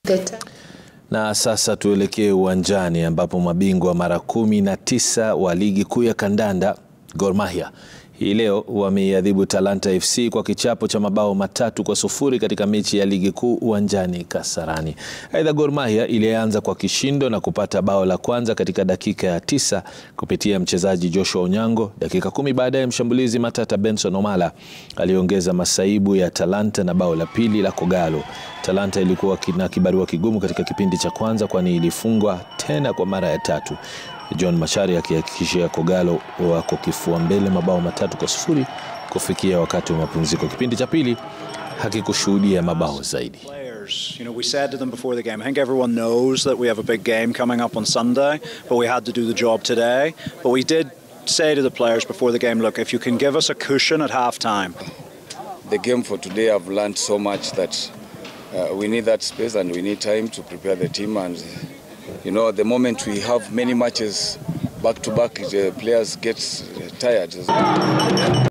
Na sasa tuelekee uwanjani ambapo mabingwa mara kumi na tisa wa ligi kuu ya kandanda Gor Mahia hii leo wameiadhibu Talanta FC kwa kichapo cha mabao matatu kwa sufuri katika mechi ya ligi kuu uwanjani Kasarani. Aidha, Gor Mahia ilianza kwa kishindo na kupata bao la kwanza katika dakika ya tisa kupitia mchezaji Joshua Onyango. Dakika kumi baadaye mshambulizi matata Benson Omala aliongeza masaibu ya Talanta na bao la pili la Kogalo. Talanta ilikuwa na kibarua kigumu katika kipindi cha kwanza, kwani ilifungwa tena kwa mara ya tatu. John Machari akihakikishia Kogalo wako kifua mbele mabao matatu kwa sufuri kufikia wakati wa mapumziko. Kipindi cha pili hakikushuhudia mabao zaidi. You know, we said to them before the game, I think everyone knows that we have a big game coming up on Sunday, but we had to do the job today. But we did say to the players before the game, look, if you can give us a cushion at half time. The game for today, I've learned so much that uh, we need that space and we need time to prepare the team and you know, the moment we have many matches back to back, the players get tired.